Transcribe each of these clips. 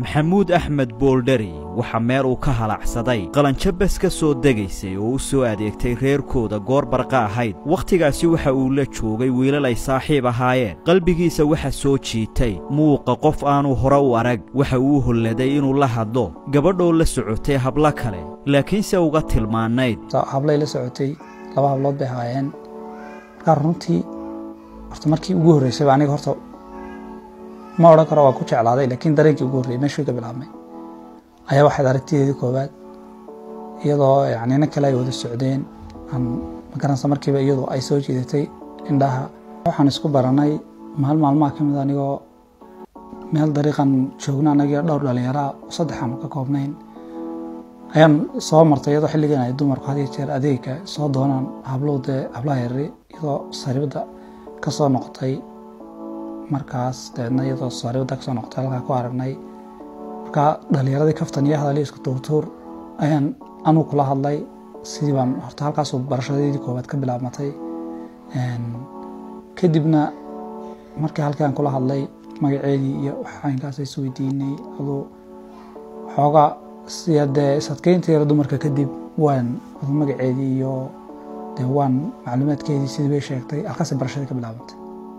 maxamuud axmed booldheri waxaa meel uu ka halacsaday qalanjo bes ka soo degaysay oo u soo adeegtay reerkooda goor barqa ahayd wakhtigaasi waxa uu la joogay wiilal ay saaxiib ahaayeen qalbigiisa waxa soo jiitay muuqa qof aanu hore u arag waxa uu holladay inuu la hadlo gabadhoo la socotay hablo kale laakiinse uga tilmaanayd hablay la socotay laba hablood bay ahaayeen markaa runtii horta markii ugu horreysayba aniga horta ma odhan karo waa ku jeclaaday laakiin dareenkii ugu horreyay meeshuu ka bilaabmay ayaa waxayd aragtideedii koowaad iyadoo yani nin kale ay wada socdeen aan magaranaysa markiiba iyadu ay soo jiidatay indhaha waxaan isku baranay maal maalmaha ka mid anigoo meel dariiqan joogna anagio dhowr dhalinyaraa saddexaan ka koobnayn ayaan soo martay iyadoo xilligan ay dumarku had iyo jeer adeegka soo doonaan hablow dee hablaha yarri iyadoo saribadda ka soo noqotay markaas dabeedna iyadoo saribadda ka soo noqotay halkaa ku aragnay markaa dhalinyaradii kaftan iyo hadalii isku tuurtuur ayaan anuu kula hadlay sidii baan horta halkaasuu barashadeedii koowaad ka bilaabmatay kadibna markii halkaan kula hadlay magaceedii iyo waxaynkaas is weydiinay aduu xoogaa siya dee isadkeynta yaro dumarka kadib waan adu magaceedii iyo dee waan macluumaadkeedii sidii bay sheegtay halkaasay barashadii ka bilaabantay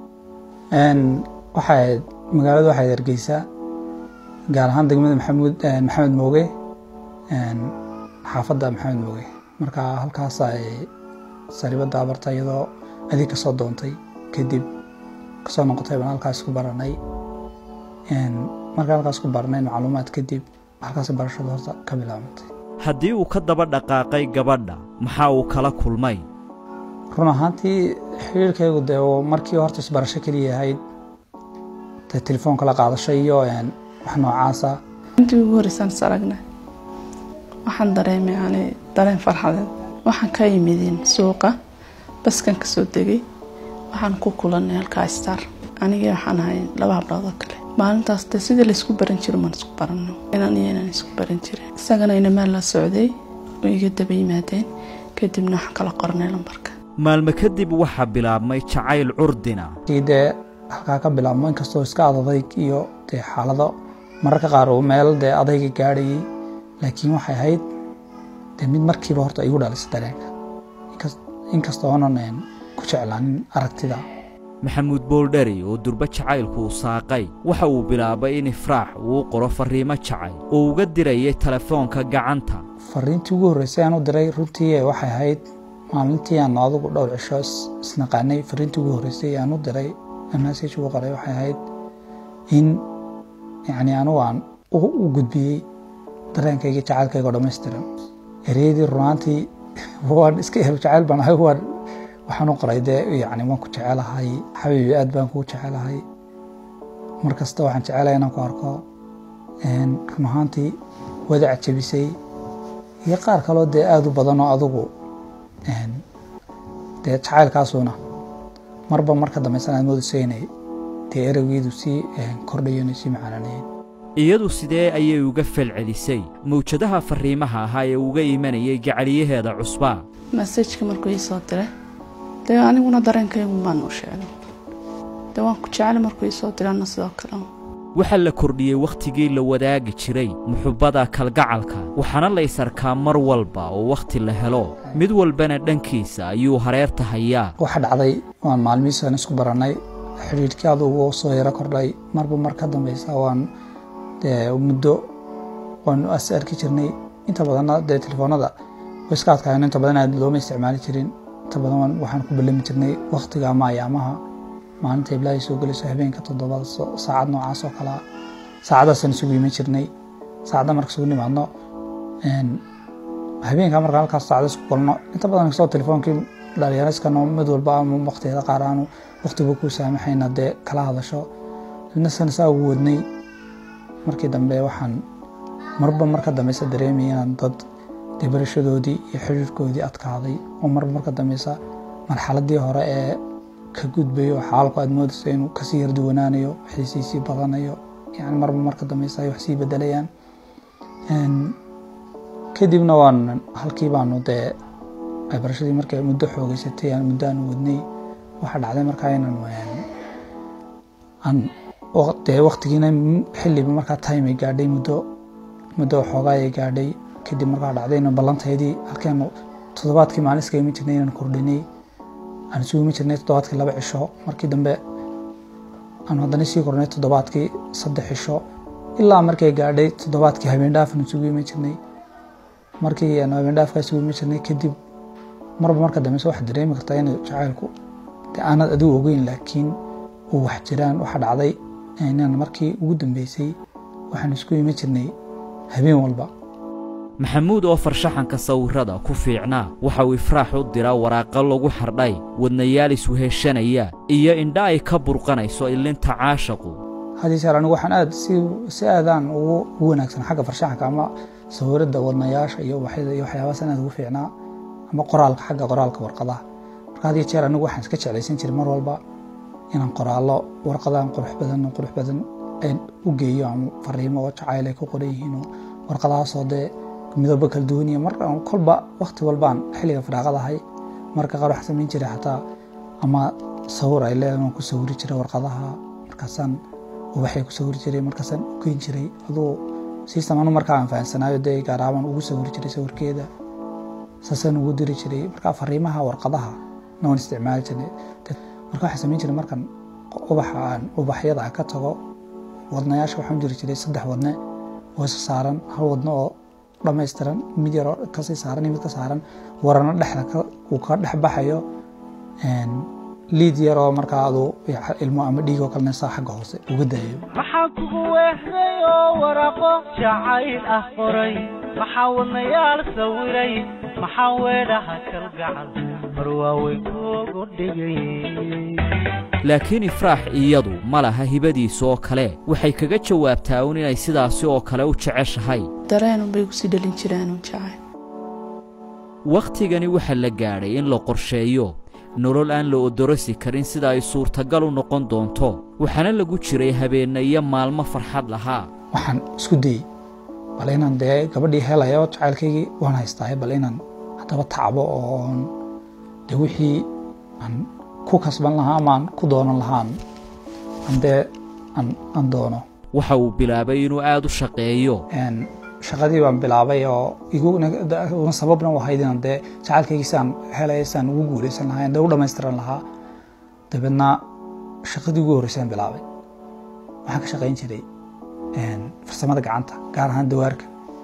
waxayd magaalada waxayd hargeysaa gaar ahaan degmada maxamuud maxamed mooge xaafadda maxamed mooge marka halkaas ay saribadda abarta iyadoo adig kasoo doontay kadib kasoo noqotay baan halkaas ku baranay markaan halkaas ku baranay macluumaad kadib halkaas barashada horta ka bilaabantay haddii uu ka daba dhaqaaqay gabadha maxaa uu kala kulmay run ahaantii xiriirkaygu dee markii horta isbarasho keliya ahayd dee telefoonka la qaadashay iyo wax noocaasa intii ugu horreysaan is aragna waxaan dareemay yani dareen farxadeed waxaan ka yimidin suuqa baskan ka soo degay waxaan ku kulanay halkaa star anigii waxaan ahay laba hablood oo kale maalintaas dee sidii laysku baran jiro maan isku barano inaan iyo inaan isku baran jirin isagana inamaan la socday oo iga daba yimaadeen kadibna waxaan kala qornay lambarka maalmo kadib waxaa bilaabmay jacayl curdina kii dee halkaa ka bilaabmo inkastoo iska adadayg iyo dee xaalado mararka qaar uu meel dee adayga gaadhayay laakiin waxay ahayd dee mid markiiba horta igu dhalisay dareenka inkastoo oonan ku jeclaanin aragtida maxamuud booldheri oo durbo jacaylku u saaqay waxa uu bilaabay in ifraax uu qoro farriimo jacayl oo uga dirayay telefoonka gacanta fariintii ugu horreysay aan u diray runtii waxay ahayd maalintii aan adugu dhowr cisho isnaqaanay fariintii ugu horreysay aan u diray message ugu qoray waxay ahayd in yacni anugu aan u gudbiyey dareenkayga jacaylkayga oo dhammaystiran ereyadii runaantii waan iska ehel jacayl baan ahay waan waxaan u qoray dee yacni waan ku jecelahay xabiibi aad baan kugu jecelahay mar kasta waxaan jecelahay inaan ku arko run ahaantii wadac jabisay iyo qaar kaloo dee aada u badan oo adugu dee jacaylkaasuna marba marka dambaysan aad moodayso inay dee ereygeedu sii kordhayo inay sii macaananayeen iyadu sidee ayay uga falcelisay mawjadaha farriimaha ahaa ee uga imanayay gacaliyaheeda cusbaa masajka markuu ii soo diray dee aniguna dareenkaygu baan u sheegay dee waan ku jeclay markuu ii soo diray anna sidoo kale waxaa la kordhiyey wakhtigii la wadaagi jiray muxubbada kalgacalka waxaana la ysarkaa mar walba oo wakhti la helo mid walbana dhankiisa ayuu hareerta hayaa waxa dhacday waan maalmihiisaan isku barannay xidhiidhkii adugu soo yaro kordhay marba mar ka dambaysa waan dee muddo waanu as arki jirnay inta badanna dee telefoonada way iska adkaayeen inta badan aad looma isticmaali jirin inta badan waxaan ku ballami jirnay wakhtiga ama ayaamaha maalinta iblaahay soo gelayso habeenka toddobada saacad noocaas oo kalea saacadaasaan isugu iman jirnay saacadda marka isugu nimaadno habeenka markaan halkaas saacada isku kulno inta badan kastoo telefoonkii dhalinyariskano mid walba ama waqtiyada qaar aanu waqtiba ku saamaxayna dee kala hadasho midna sana saa ugu wadnay markii dambe waxaan marba marka dambeysa dareemaya inaan dad dee barashadoodii iyo xiriirkoodii adkaaday oo marba marka dambeysa marxaladii hore ee ka gudbayo xaalku aad moodayso inuu kasii yarduwanaanayo xiisiisii badanayo yani marba marka dambeysa ay wax sii bedelayaan kadibna waan halkii baanu dee barashadii markay muddo xoogeysatay aan muddo aan wadnay waxaa dhacday markaa inaan aan dee waktigiina xilliba markaa time ay gaadhay muddo muddo xoogaa ay gaadhay kadib markaa dhacdayna ballantaydii halkeenu toddobaadkii maalin iskaga imi jirnay inaan kordhinay aan isugu imi jirnay toddobaadkii laba cisho markii dambe aan haddana sii kordhinay toddobaadkii saddex cisho ilaa markay gaadhay toddobaadkii habeen dhaafan isugu imi jirnay markii aan habeen dhaafkaa isugu imi jirnay kadib marba marka dambe waxaad dareemi kartaa in jacaylku dee aanad adigu ogeyn laakiin uu wax jiraan waxa dhacday inaan markii ugu dambeysay waxaan isku imi jirnay habeen walba maxamuud oo farshaxanka sawirrada ku fiicnaa waxa uu ifraax u diraa waraaqo lagu xardhay wadnayaal isweheshanaya iyo indha ay ka burqanayso ilinta caashaqu haddii jeer anigu waxaan aad si si aadaan ugu ugu wanaagsan xagga farshaxanka ama sawirada wadnayaasha iyo ubaxyada iyo waxyaabahaas aad ugu fiicnaa ama qoraalka xagga qoraalka warqadaha marka haddii jeer anigu waxaan iska jeclaysan jiray mar walba inaan qoraallo warqadaan qurux badan qurux badan u geeyo ama fariimo oo jacayl ay ku qoran yihiin oo warqadahaasoo dee midabo kala duwan iyo mar kolba wakti walbaan xilliga firaaqadahay marka qaar waxaan samayn jiray xataa ama sawir ay leedahay waan ku sawiri jiray warqadaha markaasaan ubaxay ku sawiri jiray markaasaan u geyn jiray aduu sistam anu markaa aan fahansanaayo dee gaaraabaan ugu sawiri jiray sawirkeeda saasaan ugu diri jiray marka fariimaha warqadaha na waan isticmaali jirnay marka waxaan samayn jiray markan ubaxa aan ubaxyada aan ka tago wadnayaasha waxaan u jiri jiray saddex wadne oo isa saaran hal wadno oo dhammaystiran mid yaroo kasii saaran iyo mid ka saaran warano dhexda uu ka dhex baxayo liid yaroo markaa adu ilmo ama dhiig oo kalena saa xagga hoose uga daayo maxaa kugu weehday oo waraaqo jacayl ah qoray maxaa wadnayaal sawiray maxaa weedhaha kalgacal mar waaweyn kuugu dhigay laakiin ifraax iyadu ma laha hibadiisa oo kale waxay kaga jawaabtaa un inay sidaasi oo kale u jeceshahay dareenunbay gu sii dhalin jireenun jacayl wakhtigani waxaa la gaadhay in la qorsheeyo nolol aan la odorosi karin sida ay suurtagal u noqon doonto waxaana lagu jiray habeenna iyo maalmo farxad lahaa waxaan isku dayey bal inaan dee gabadhii helayo jacaylkaygii waan haystaaye bal inaan haddaba tacbo oon dee wixii aan ku kasban lahaa ama aan ku doonan lahaa aan dee aan doono waxa uu bilaabay inuu aad u shaqeeyo shaqadii baan bilaabay oo iguna sababna u ahayd inaan dee jacaylkaygii saan helay saan ugu guulaysan lahaa dee u dhammaystiran lahaa dabeedna shaqadii ugu horreysaan bilaabay waxaan ka shaqayn jiray farsamada gacanta gaar ahaan dawaarka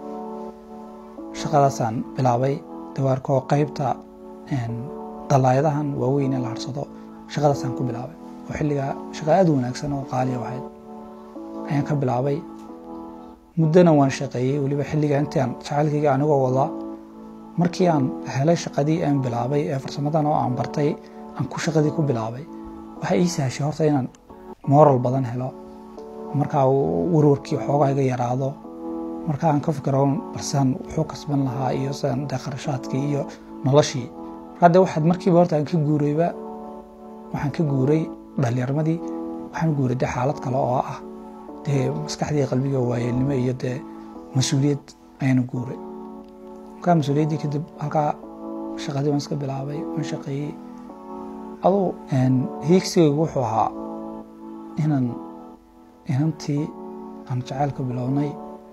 shaqadaasaan bilaabay dawaarka oo qaybta dalaayadahan waaweyn ee la harsado shaqadaasaan ku bilaabay oo xilligaa shaqa aad u wanaagsan oo qaaliya ahayd ayaan ka bilaabay muddona waan shaqeeyey weliba xilliga intii aan jacaylkayga anigoo wada markii aan helay shaqadii aan bilaabay ee farsamadan oo aan bartay aan ku shaqadii ku bilaabay waxay ii sahashay horta inaan moral badan helo markaa warwarkii xoogaa iga yaraado marka aan ka fikiro balsaan wuxuu kasban lahaa iyo sidaan dee kharashaadkii iyo noloshii markaa dee waxaad markiiba horta aan ka guurayba waxaan ka guuray dhalinyarmadii waxaan guuray dee xaalad kale oo ah dee maskaxdii qalbiga waayeelnimo iyo dee mas-uuliyad ayaana guuray markaa mas-uuliyaddii kadib halkaa shaqadii waan iska bilaabay waan shaqeeyey aduu hiigsigaygu wuxuu ahaa inaan inantii aan jacaylka bilownay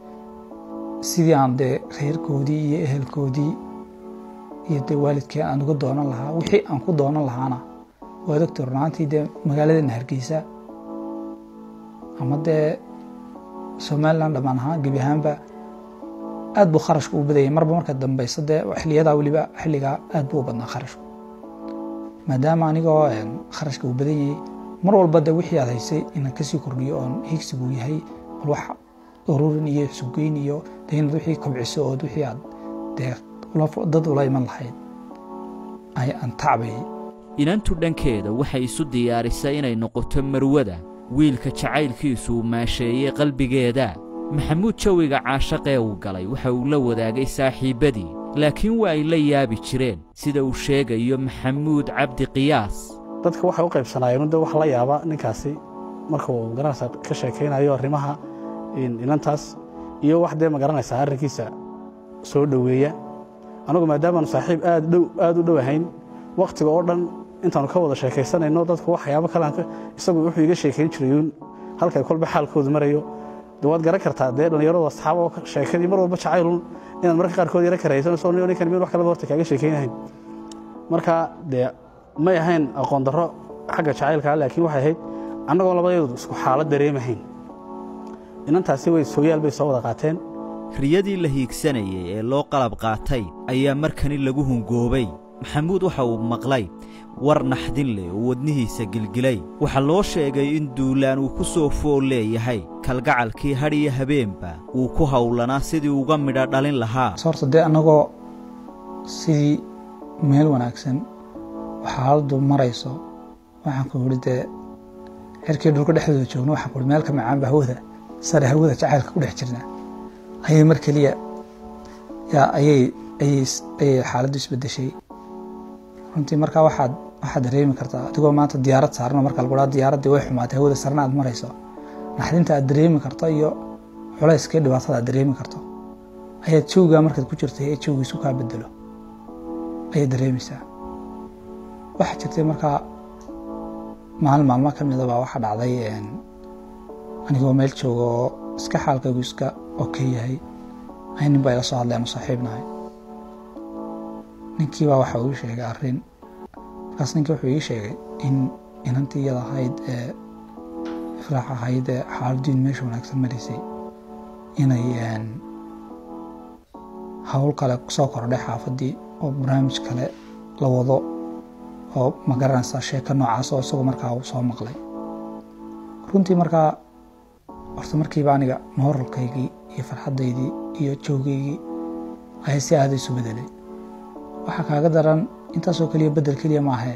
sidii aan dee reerkoodii iyo ehelkoodii iyo dee waalidkii aan uga doonan lahaa wixii aan ku doonan lahaana waa doctor runaantii dee magaaladeena hargeysa ama dee somalilan dhammaan ahaan gebi ahaanba aad buu kharashku u badayay marba marka dambeysa dee xiliyadaa weliba xilligaa aad buu u badnaa kharashku maadaama anigoo kharashka uu badan yahay mar walba de wixii aad haysay inaan kasii kordhiyo oon higsigu yahay bal wax ururin iyo sugeyn iyo de inaad wixii kobciso ood wixii aad dee dad ula iman lahayd aan tacbayay inantu dhankeeda waxay isu diyaarisay inay noqoto marwada wiilka jacaylkiisu uu maasheeyey qalbigeeda maxamuud jawiga caashaqee uu galay waxa uu la wadaagay saaxiibbadii laakiin waa ay la yaabi jireen sida uu sheegayo maxamuud cabdi qiyaas dadka waxay u qaybsanaayeen de wax la yaaba ninkaasi markuu magaranaysa ka sheekaynayo arrimaha inantaas iyo wax dee magaranaysaa arrinkiisa soo dhoweeya anugu maadaamaanu saaxiib aad dhow aad u dhow ahayn wakhtiga oo dhan intaanu ka wada sheekaysanayno dadku waxyaabo kale isagu wuxuu iga sheekayn jirayuun halkay kolba xaalkoodu marayo de waad garan kartaa dee dhallinyaradu asxaab oo sheekadii mar walba jacaylun inaad marka qaarkood yara karaysanayso nin ninkan mid wax kaleba horta kaaga sheekaynahayn marka dee may ahayn aqoon darro xagga jacaylka laakiin waxay ahayd annagoo labadeedu isku xaalad dareemahayn inantaasi way sooyaal bay soo wada qaateen riyadii la hiigsanayay ee loo qalab qaatay ayaa markani lagu hungoobay maxamuud waxa uu maqlay war naxdin leh oo wadnihiisa gilgilay waxaa loo sheegay in duulaan uu ku soo fool leeyahay kalgacalkii hadh iyo habeenba uu ku howlanaa sidii uga midha dhalin lahaa horta dee annagoo sidii meel wanaagsan oo xaaladdu marayso waxaan ku idhi dee xerkii dhulka dhexdooda joogno waxaan ku ihi meel ka macaanba hawada sare hawada jacaylka ku dhex jirnaa ayay mar keliya yaa ayay ayay ayay xaaladdu isbeddeshay runtii markaa waxaad waxaad dareemi kartaa adigoo maanta diyaarad saarano marka lagu dhaha diyaaraddii way xumaatay hawada sarena aad marayso naxdinta aad dareemi karto iyo culayska iyo dhibaatada aad dareemi karto ayaad joogaa markaad ku jirtay ee joogiisu kaa bedelo ayaad dareemaysaa waxaa jirtay markaa maalin maalmo ka mida baa waxaa dhacday anigoo meel jooga oo iska xaalkaygu iska oke yahay ay nin baa ila soo hadleen oo saaxiibnahay ninkii baa waxa uu ii sheegay arrin markaas ninkii wuxuu ii sheegay in inantii iyada ahayd ee ifraax ahayd ee xaaladdiin meesha wanaagsan maraysay inay hawl kale soo kordhay xaafaddii oo barnaamij kale la wado oo ma garanaysaa sheeko noocaas oo isagoo markaa uu soo maqlay runtii markaa horta markiiba aniga mooralkaygii iyo farxaddaydii iyo joogaygii ayaa si aada isu bedelay waxaa kaaga daran intaasoo keliya bedel keliya maahee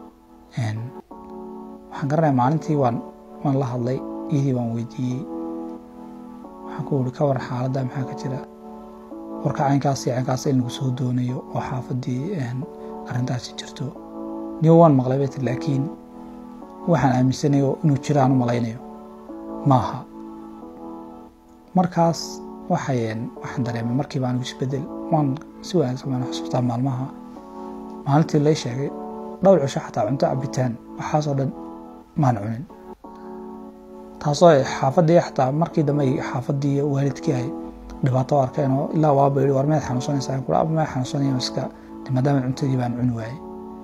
waxaan garanaya maalintii waan waan la hadlay iyadii baan weydiiyey waxaan ku uri ka waran xaaladda maxaa ka jira warka caynkaas iyo caynkaas in lagu soo doonayo oo xaafaddii arrintaasi jirto niyo waan maqlay bay tir laakiin waxaan aaminsanayo inuu jiraan u malaynayo maaha markaas waxay waxaan dareemay markiiba anigu isbedel waan si wanaagsan baan xusuustaa maalmaha maalintii lay sheegay dhowr cisho xataa cunto cabitaan waxaasoo dhan maan cunin taasoo xaafaddii xataa markii dambe xaafaddii iyo waalidkii ay dhibaato arkeen oo ilaa waaba yidhi war meed xanuunsanaysaa kula aba meed xanuunsanaya iska maadaama cuntadii baan cuni waayey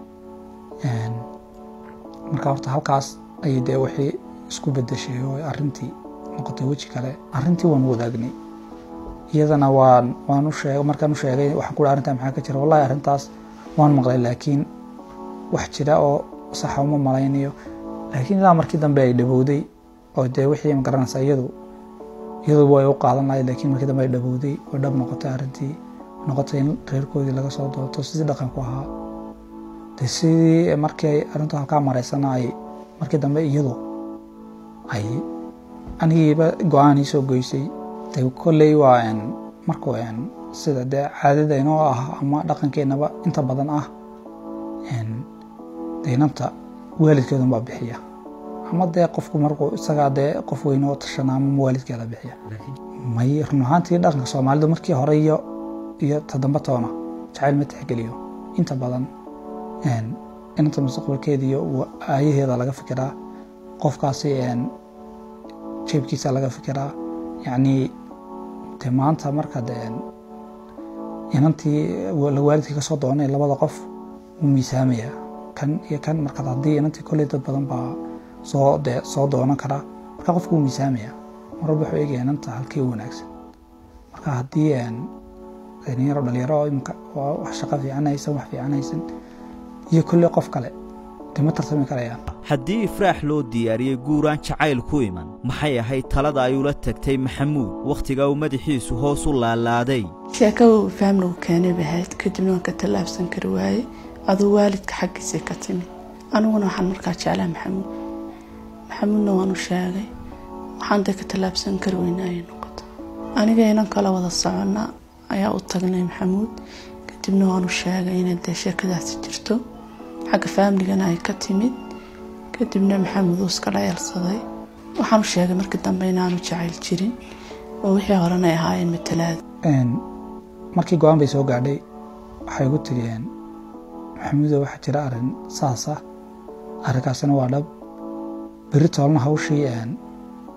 marka horta halkaas ayay dee wixii isku bedeshay oo arrintii noqotay weji kale arrintii waan wadaagnay iyadana waan waan u sheegay markaan u sheegay waxaan ku arrintaa maxaa ka jira wallahi arrintaas waan maqlay laakiin wax jira oo saxa uma malaynayo laakiin ilaa markii dambe ay dhabowday oo dee wixii ma garanaysaa iyadu iyadu way u qaadan lahayd laakiin markii dambe ay dhabowday oo dhab noqotay arrintii noqotay in reerkoodii laga soo doonto sidii dhaqanku ahaa de sidii markii ay arrintu halkaa maraysana ay markii dambe iyadu ay anigiiba go-aan ii soo goysay de kolley waa markuu sida dee caadadaynoo ah ama dhaqankeennaba inta badan ah de inanta waalidkeedun baa bixiya ama dee qofku markuu isagaa dee qof weyne oo tashana ama waalidkeeda bixiya may run ahaantii dhaqanka soomaalidu markii hore iyo iyo toddoba toona jacayl ma tixgeliyo inta badan inanta mustaqbalkeeda iyo aayaheeda laga fikiraa qofkaasi jeebkiisa laga fikiraa yacnii de maanta marka de inantii la waalidkii ka soo doonay labada qof wuu miisaamayaa kan iyo kan markaad haddii inantii kolley dad badan baa soo de soo doonan karaa marka qofku wuu miisaamayaa mar walba wuxuu eegaya inanta halkii u wanaagsan marka haddii dhalinyaro dhalinyaro imika wax shaqo fiican haysan wax fiican haysan iyo kolley qof kale de ma tartami karayaan haddii ifraax loo diyaariyey guuraan jacayl ku iman maxay ahayd talada ay ula tagtay maxamuud wakhtigaa uu madaxiisu hoos u laalaaday sheekada uu faamligu keenay bay ahayd kadibna waan ka tallaabsan kari waayey aduu waalidka xaggiisay ka timid aniguna waxaan markaa jeclaa maxamuud maxamuudna waanu sheegay waxaan dee ka tallaabsan kari weyna ayay noqoto aniga inan kala wada soconna ayaa u tagnay maxamuud kadibna waanu sheegay inay dee sheekadaasi jirto xagga faamligana ay ka timid kadibna maxamed uu iska dhayalsaday waxaanu sheegay markii dambe inaanu jacayl jirin oo wixii horena ay ahaayeen matalaada markii go-aan bay soo gaadhay waxay igu tiriyeen maxamuudo waxaa jira arrin saas ah arrinkaasina waa dhab berri toolna hawshii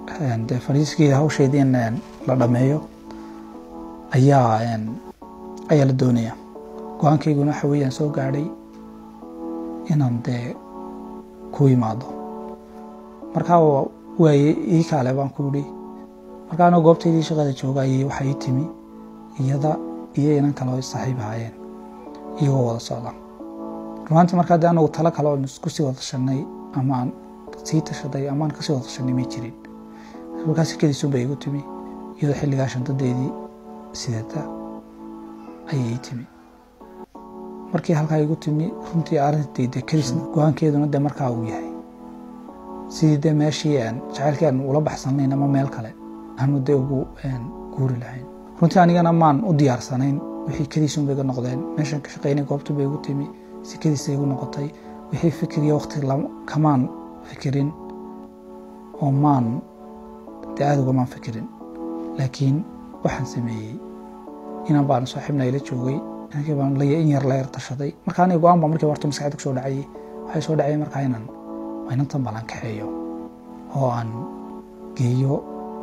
dee fariiskii hawsheedii in la dhameeyo ayaa ayaa la doonaya go-aankayguna waxa weeyaan soo gaadhay inaan dee ku imaado markaa waaye ii kaale baan ku idhi markaa anoo goobtaydii shaqada jooga ayay waxaa ii timi iyada iyo inan kale oo saaxiib ahaayeen iyagoo wada socda runaantii markaa dee anagu talo kale oon isku sii wada tashanay ama aan sii tashaday ama aan kasii wada tashanay may jirin markaa sikadiisun bay igu timi iyadoo xilligaa shandadeedii sidata ayay ii timi markii halkaa igu timi runtii arrintii dee kadis go-aankeeduna dee markaa uu yahay sidii dee meeshii jacaylkii aan ula baxsanayn ama meel kale aanu dee ugu guuri lahayn runtii anigana maan u diyaarsanayn wixii kadiisun bay iga noqdeen meeshan ka shaqaynay goobtu bay igu timi si kadiisa igu noqotay wixii fikiriyo waqti kamaan fikirin oo maan dee aada ugamaan fikirin laakiin waxaan sameeyey inan baanu saaxiibna ila joogay inankii baan in yar la yar tashaday marka aniga go-aan baa markii horta maskaxda kusoo dhacayay waxay soo dhacayay markaa inaan inantan balan kaxeeyo oo aan geeyo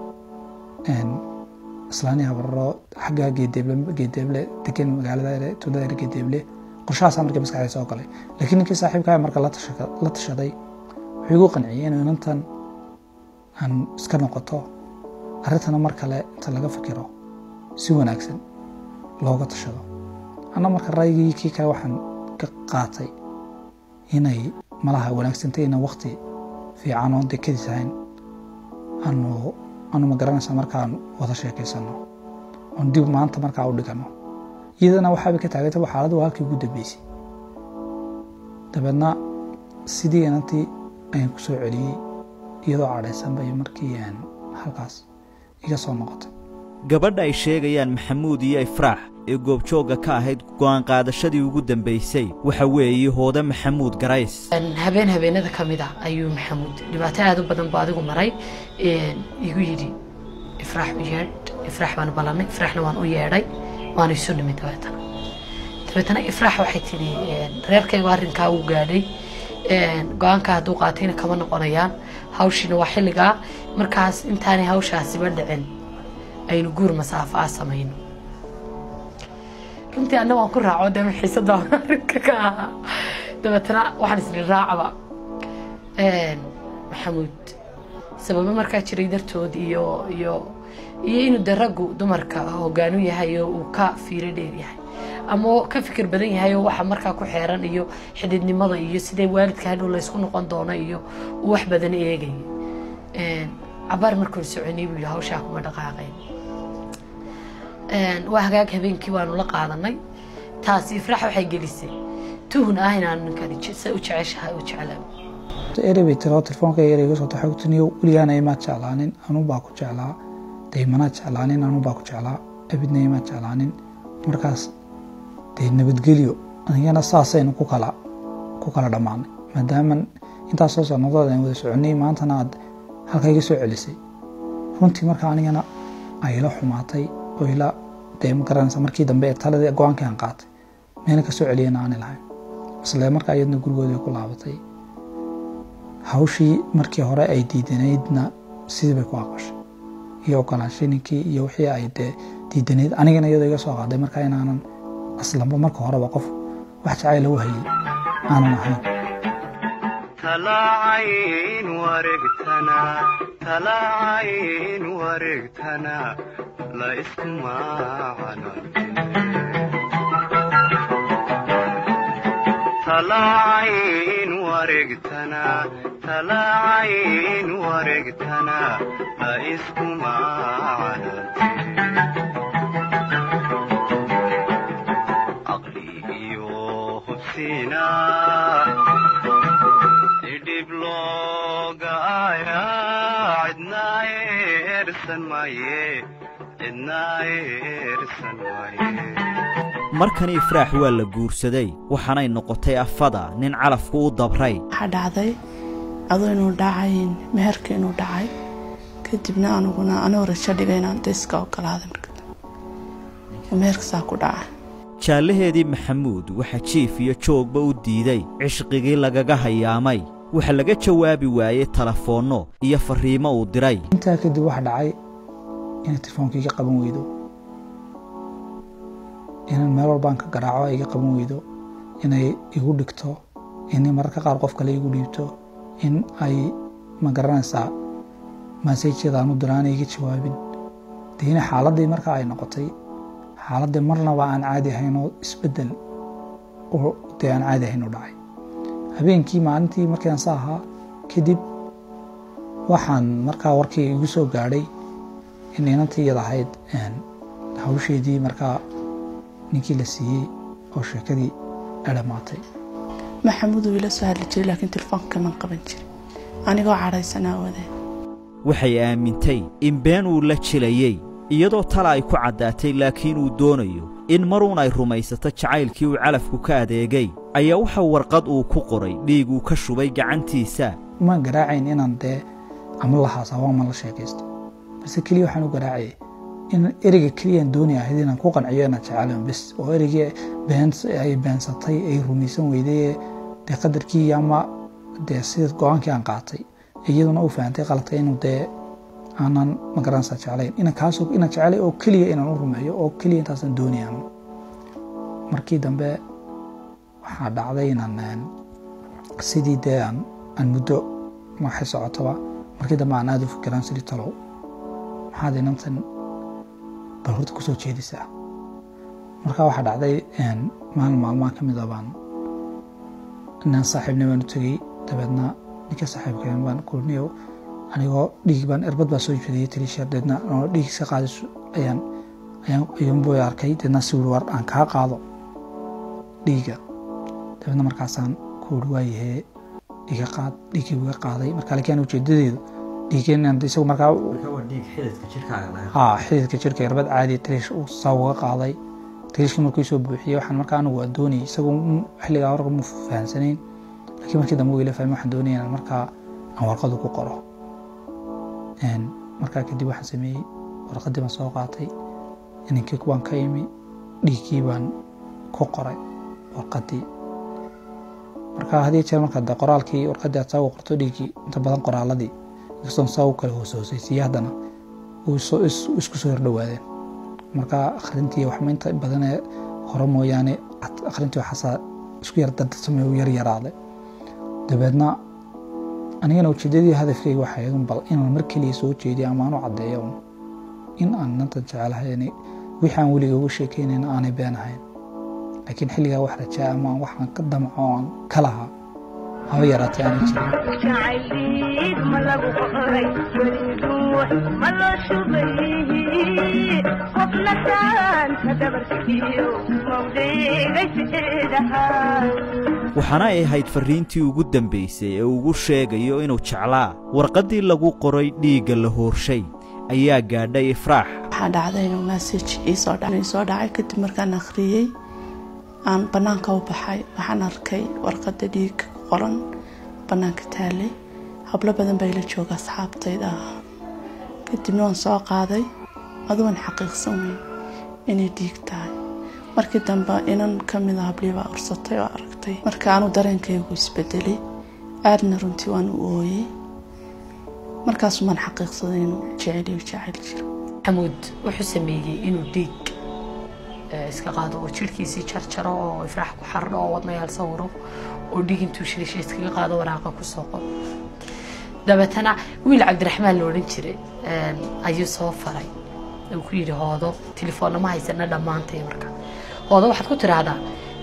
islaani habarro xagga geedeeble geedeeble degan magaalada tuulada geedeeble qorshahaasaa markii maskaxda soo galay laakiin ninkii saaxiibkaa marka la tashaday wuxuu igu qanciyey inuu inantan aan iska noqoto arrintana mar kale inta laga fikiro si wanaagsan looga tashado anna marka raygii kii kale waxaan ka qaatay inay malaha wanaagsantay inaan wakti fiican oon dekadiis ahayn aanu aanu ma garanaysa markaan wada sheekaysano oon dib maanta markaa u dhigano iyadana waxaabay ka taagantaba xaaladdu waa halkii ugu dambeysay dabeedna sidii inantii ayaan ku soo celiyey iyadoo cadhaysan bay markii halkaas iga soo noqotay gabadha ay sheegayaan maxamuud iyo ifraax ee goobjoogga ka ahayd go'aan qaadashadii ugu dambaysay waxa weeye hoode maxamuud garays habeen habeenada ka mid ah ayuu maxamuud dhibaato aad u badan buu adigu maray igu yidhi ifraax u yeedh ifraax baan ballanay ifraaxna waan u yeedhay waana isu nimid dabeetana dabeetana ifraax waxay tidhi reerkaygu arrinkaa uu gaadhay go-aanka hadduu qaatayna kama noqonayaan hawshiina waa xilligaa markaas intaanay hawshaasiba dhicin aynu guur masaafo ah samayno runtii anna waan ku raaco dee xiisada arrinka ka ahaa dabeetana waxaan isdhi raacaba maxamuud sababo markaa jiray dartood iyo iyo iyo inuu de raggu dumarka hogaanu yahay oo uu ka fiiro dheer yahay ama ka fikir badan yahay oo waxa markaa ku xeeran iyo xididnimada iyo sidee waalidka hadhow laysku noqon doono iyo uu wax badan eegay cabaar markuun soconay buu yihi hawshaa kuma dhaqaaqayn waa hagaag habeenkii waanu la qaadanay taasi ifraax waxay gelisay tuhun ah inaanu ninkani se u jeceshahay u jeclaan erey bay tiro telefoonka erey iga soo taxay ku tiniyo weligaana imaad jeclaanin anuu baa ku jeclaa daymanaad jeclaanin anuu baa ku jeclaa abidna imaad jeclaanin markaas dee nabadgelyo anigana saasaynu ku kala ku kala dhammaanay maadaama intaasoo sannadood aan wada soconay maantana aad halka iga soo celisay runtii markaa anigana ay ila xumaatay oo ila dee ma garanaysa markii dambe ee taladii go-aankii aan qaatay meena ka soo celiyana aani lahayn isle markaa iyadna gurigoodii ku laabatay hawshii markii hore ay diidanaydna sidii bay ku aqbashay iyo ogolaanshay ninkii iyo wixii ay dee diidanayd anigana iyadoo iga soo qaaday markaa inaanan aslanba marka horeba qof wax jacayl lagu hayay aanan ahayn talaacayn wareegtana talaacayn wareegtana la isku talaacayn wareegtana talaacayn wareegtana la isku caqli iyo hubsiina idhib looga aya cidna eersan maaye cidna eersan maaye markani ifraax waa la guursaday waxaanay noqotay afada nin calafku u dabray waxaa dhacday adoo inuu dhacayn meherka inuu dhacay kadibna aniguna anoo rajo dhigay inaan dayska ogolaaday marka meherka saa ku dhacay jaallaheedii maxamuud waxaa jiif iyo joogba u diiday cishqigii lagaga hayaamay waxaa laga jawaabi waayey telefoonno iyo farriimo uu diray intaa kadib waxa dhacay inay telefoonka iga qaban weydo inaan meel walbaan ka garaaco ay iga qaban weydo inay igu dhigto inay mararka qaar qof kale igu dhiibto in ay ma garanaysaa masajyada aanu diraan iga jawaabin deina xaaladdii marka ay noqotay xaaladdii marnaba aan caadi ahayn oo isbeddel oo dee aan caadi ahayn u dhacay habeenkii maalintii markiiaan sa ahaa kadib waxaan markaa warkii igu soo gaadhay in inantii iyada ahayd hawsheedii markaa ninkii la siiyey oo sheekadii adhamaatay maxamuud uu ila soo hadli jiray laakiin telefoonka man qaban jirin anigoo cadhaysanaa wadee waxay aamintay in been uu la jilayey iyadoo tala ay ku caddaatay laakiin uu doonayo in maruun ay rumaysato jacaylkii uu calafku ka adeegay ayaa waxa warqad uu ku qoray dhiig uu ka shubay gacantiisa ma garaacayn inaan dee ama la haasabo ama la sheekaysto balse keliya waxaan u garaacayay in ereyga keliyaan dooni ahayd inaan ku qanciyo inaan jecelayn bes oo ereygii ay beensatay ay rumaysan weyday dee qadarkii ama dee sida go-aankii aan qaatay iyaduna u fahantay qaladka inuu dee aanan magaranaysaa jeclayn inaan kaasoo inaan jecelay oo keliya inaan u rumeeyo oo keliya intaasaan doonayaan markii dambe waxaa dhacday inaan sidii dee aan aan muddo waxay socotoba markii dambe aan aada u fikiraan sidii talow maxaad inantan bal horta kusoo jeedisaa marka waxaa dhacday maalin maalmaha ka mid a baan inaan saaxiibni baan u tegey dabeedna ninka saaxiibkeen baan kulniyo anigoo dhiig baan erbad baa soo jeediyey tiriisheer deedna oo dhiig iska qaadis ayaan ayaan ayuunbuu arkay deedna si wuri war aan kaa qaado dhiiga dabeedna markaasaan ku wuri waayahee iga qaad dhiiggii iga qaaday marka laakiin ujeedadeedu dhiigeen isagu markaa haa xididka jirka erbad caadi tiriish uu saa uga qaaday tiriishkii markuu soo buuxiyey waxaan markaa anigu waa doonayay isagu xilligaa horka mu fahansanayn laakiin markii dambe uu ila fahmay waxaan doonaya inaan markaa aan warqadu ku qoro markaa kadib waxaan sameeyey warqaddii baan soo qaatay ininkii baan ka imi dhiiggii baan ku qoray warqaddii marka haddii jeer marka de qoraalkii warqaddii aad saa ugu qorto dhiiggii inta badan qoraaladii inkastoon saa u kala hooshoosaysiiye haddana isku soo hordhowaadeen marka akhrintii waxma inta badanee hore mooyaane akhrintii waxaasaa isku yar dardarsamay u yar yaraaday dabeedna anigana ujeedadii hadafkayga waxay ahayd bal inaan mar keliya soo jeediyo ama aan u caddeeyo un in aan nanta jecelahay wixii aan weliga uga sheekeynayn aanay been ahayn laakiin xilligaa wax rajaa ama waxaan ka damco oo aan ka lahaa haba yaraatay aanay jirin waxaana ay ahayd farriintii ugu dambaysay ee ugu sheegayo inuu jeclaa warqaddii lagu qoray dhiigga la hoorshay ayaa gaadhay ifraax waxaa dhacday inuu massaj iisoo dhacay kadib markaan akhriyey aan bannaanka u baxay waxaan arkay warqadda dhiigga ku qoran bannaanka taalay hablo badan baa ila jooga asxaabtayda ah kadibna waan soo qaaday adugan xaqiiqsan weyn inay dhiig tahay markii dambe inan ka mida hablii baa ursatay oo aragtay marka aanu dareenkaygu isbedelay aadna runtii waan u ooyey markaasumaan xaqiiqsaday inuu jeceliyo jecel jiro xamuud wuxuu sameeyey inuu dhiig iska qaado oo jirhkiisii jarjaro oo ifraax ku xardho oo wadnayaal sawiro oo dhiig intuu shilisha iskaga qaado waraaqa ku soo qoro dabeetana wiil cabdiraxmaan la odhan jiray ayuu soo faray uu ku yidhi hoodo telefoonna ma haysana dhammaantay marka hoodo waxaad ku tiraahdaa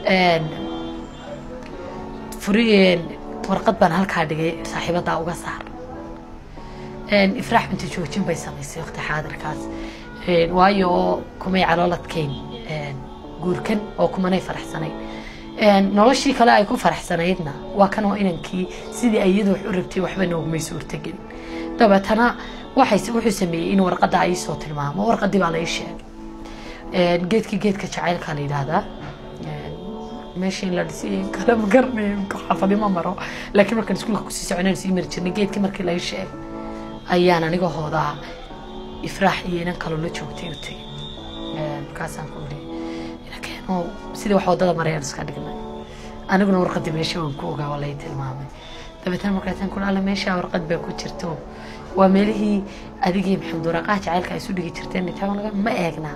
furi warqad baan halkaa dhigay saaxiibadaa uga saar ifraax binti joojin bay samaysay waqti xaadirkaas waayo oo kumay calooladkeyn guurkan oo kumanay faraxsanayn noloshii kale ay ku faraxsanaydna waa kanoo inankii sidii ay iyadu wax u rabtay waxba noogmay suurtagelin dabeetana waxay wuxuu sameeyey in warqadda ay soo tilmaamo warqaddii baa la ii sheegay geedkii geedka jacaylka la yidhaahdaa meeshii la dhisay kala ma garanayo xaafadi ma maro laakiin markaan iskuulka kusii soconaan sii mari jirnay geedkii markii la ii sheegay ayaan aniga hoodaa ifraax iyo inan kaloo la joogtay u tegay markaasaan ku iri inakeeno sidii wax wadada marayaan iska dhignay aniguna warqadii meesha waan ku ogaa waa lay tilmaamay dabeetana markaasaan kula alla meeshaa warqad baa ku jirto waa meelihii adigii maxamed waraaqaha jacaylka ay isu dhigi jirteen intaa laga ma eegnaa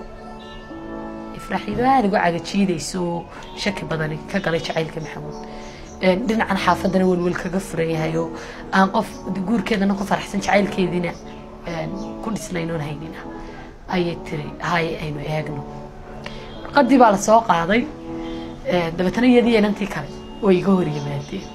ifraaxiido aada uga cagajiidayso oo shaki badani ka galay jacaylka maxamuud Een, dhinacan xaafadana welwel kaga furan yahay oo aan qof guurkeedana ku faraxsan jacaylkeediina een, ku dhisnayn oon haynina ayay tiri haye aynu eegno warqadii baa la soo qaaday Een, dabeetana iyadii inantii kale way iga hor yimaadeen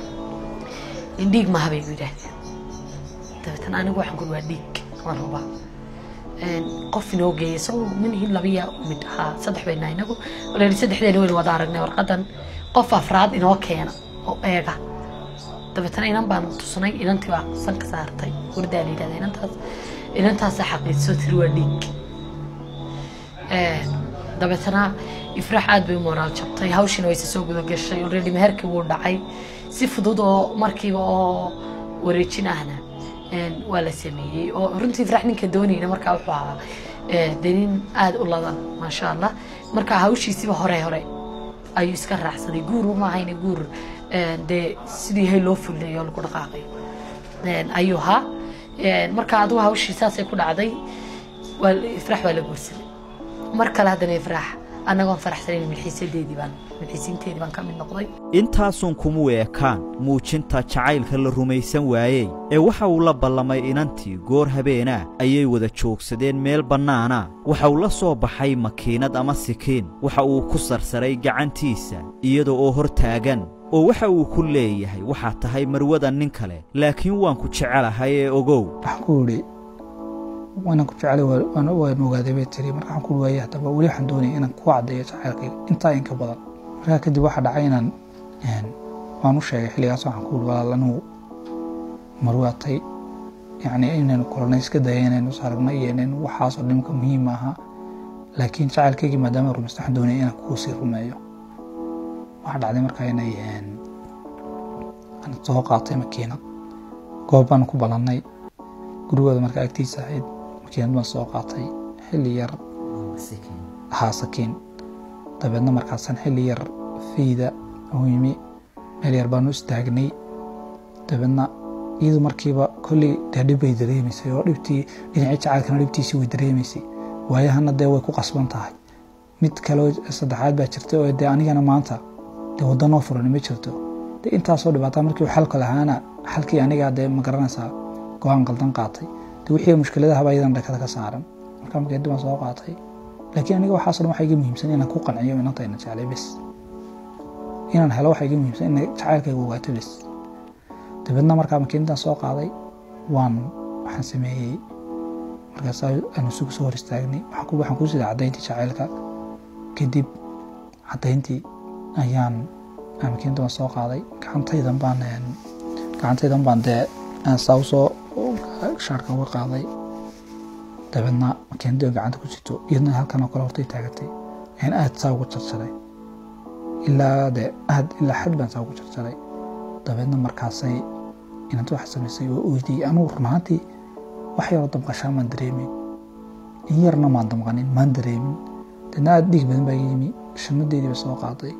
in dhiig maaha bay igu yidhaahdeen dabeetana anigu waxaan kuri waa dhiig waan hubaa Een, qof inoo geeyay isagoo manihin labiya mid ahaa saddex bayna inagu walaali saddexdeena waynu wada aragnay warqadan qof afraad inoo keena oo eega dabeetana inan baan tusnay inantii baa san ka saartay wardaa la yidhahda inantaas inantaasa xaqiijiso tiri waa dhiig Een, dabeetana ifraax aad bay u moraal jabtay hawshina wayse soo guda gashay already meherkii wuu dhacay si fudud oo markiiba oo wareejin ahna een, waa la sameeyey oo runtii ifraax ninka doonayna markaa wuxuu ahaa ee, dee nin aada u ladan maasha allah marka hawshiisiba hore hore ayuu iska raacsaday guur uma ahayna guur een, dee sidii hay loo fulinayo oo lagu dhaqaaqayo Een, ayuu ahaa Een, marka adigu hawshii saasay ku dhacday waa ifraax waa la guursaday mar kale haddana ifraax annagoon faraxsanayn milxiisadeedii baan milxiisiinteedii baan ka mid noqday intaasun kumuu ekaan muujinta jacaylka la rumaysan waayey ee waxa uu la ballamay inantii goor habeenaa ayay wada joogsadeen meel bannaana waxa uu la soo baxay makiinad ama sikiin waxa uu ku sarsaray gacantiisa iyada oo hor taagan oo waxa uu ku leeyahay waxaad tahay marwada nin kale laakiin waan ku jecelahay ee ogow waxaan ku yidhi waanan ku jecelay waa- waan waan ogaaday bay tiri marka waxaan ku waayay haddaba weli waxaan doonaya inaan ku caddeeyo jacaylkayga intaa in ka badan markaa kadib waxaa dhacay inaan een, waan u sheegay xilligaas waxaan ku yidhi walaal anigu marwaatay yacni inaynu kulanay iska daya inaynu is aragnay iyo inaynu waxaasoo dhimka muhiim aha laakiin jacaylkaygii maadaama rumaysta waxaan doonaya inaan kuu sii rumeeyo waxaa dhacday markaa inay een, aan soo qaatay makiinad goob baan ku ballannay gurigooda marka agtiisa ahayd makiinad baan soo qaatay xilli yar haa sakiin dabeedna markaasaan xilli yar fayda u yimi meel yar baanu istaagnay dabeedna iyadu markiiba kolley dee dhib bay dareemaysay oo dhibtii dhinacii jacaylkana dhibtiisii way dareemaysay waayahana dee way ku qasban tahay mid kaleo saddexaad baa jirta oo dee anigana maanta dee waddanoo furan ma jirto dee intaasoo dhibaataa markii uu xalka lahaana xalkii anigaa dee ma garanaysaa go-aan qaldan qaatay dee wixii mushkiladahaba iyadan dhakada ka saaran markaa makeedi baan soo qaatay laakiin aniga waxaasoo dhan waxaa iga muhiimsan inaan ku qanciyo inantayna jeclay bes inaan helo waxaa iga muhiimsan in jacaylkayga ogaato bes dabeedna markaa makiinadaan soo qaaday waan waxaan sameeyey markaas aanu isugu soo hor istaagnay waxaan ku- waxaan ku sida caddayntii jacaylka kadib caddayntii ayaan aan makiinada waan soo qaaday gacantaydan baan een, gacantaydan baan dee aan saa usoo shaarka uga qaaday dabeedna makiinadii oo gacanta ku jirto iyadna halkan oo kale hortay taagatay ayaan aad saa ugu jarjaray ilaa de aad ilaa xad baan saa ugu jarjaray dabeedna markaasay inanta waxa samaysay oo oydiyey anugu run ahaantii wax yaroo damqashaa maan dareemin in yarna maan damqanin maan dareemin deedna aad dhiig badan baa iga yimi shanadeedii ba soo qaaday